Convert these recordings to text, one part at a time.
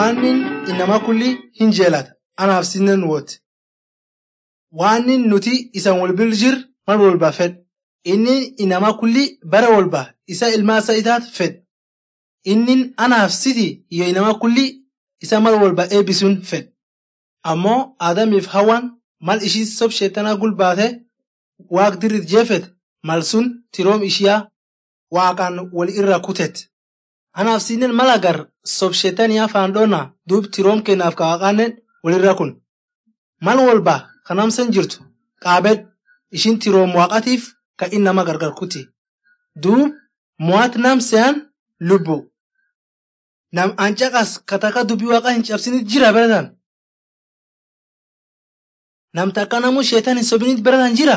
waanin inama kulli hin jeelata anaaf sinnen wote waanin nuti isan walbir jir mal walba fed inni inama kulli bara walba isa ilmaasa itaat fed innin anaaf siti iyo inama kulli isa mal walba eebisuun fed ammoo aadamiif hawan mal ishii sob sheetanaa gulbaate waaq dirrit jeefet mal sun tiroom ishiyaa waaqaan wal irra kutet anaaf sinnen mal agar sob sheetaniyaa faandhoona duub tiroom kennaaf ka waaqaannen walirra kun mal walba kanamsen jirtu qaabed ishin tiroom waaqatiif ka in nama gargar kuti duub mo'at nam se'an lubbu nam ancaqas kataka dubbii waaqaa hin cabsinit jira beratan nam takka namu sheetan hin sobinit beratan jira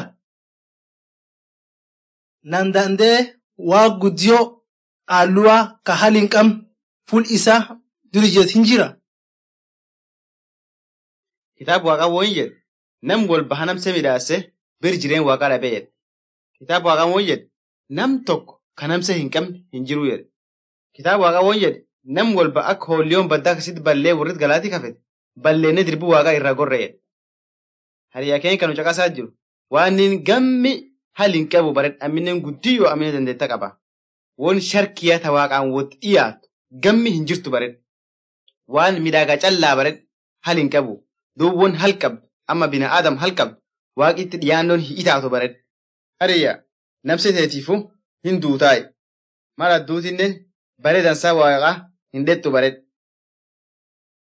nan dandee waa guddiyo qaalluwaa ka hal hin qabne ful isaa durijet hin jira Kitaaba waaqaa woon jedhe nam walba hanamse midhaase bir jireen waaqaa dhabee jedhe. Kitaaba waaqaa woon jedhe nam tokko kanamse hin qabne hin jiru jedhe. Kitaaba waaqaa woon jedhe nam walba akka hoolliyoon baddaa akkasitti ballee warrit galaatii kafete balleenne dirbii waaqaa irraa gorre jedhe. Hariyaa keenya kan caqasaa jiru waan inni gammi hal hin qabu bareedha amminen guddiyyoo ammina dandeetta qaba. Woon sharkiyaa ta waaqaan wot dhiyaatu gammi hin jirtu bareedha. Waan midhaagaa callaa bareedha hal hin qabu. duubwwan hal qabdu amma bina aadam hal qabdu waaqitti dhiyaannoon hin itaatu bareedha. Hariyaa namse teetiifu hin duutaayi. Mala duutinnen bareedansaa waaqaa hin dhettu bareedha.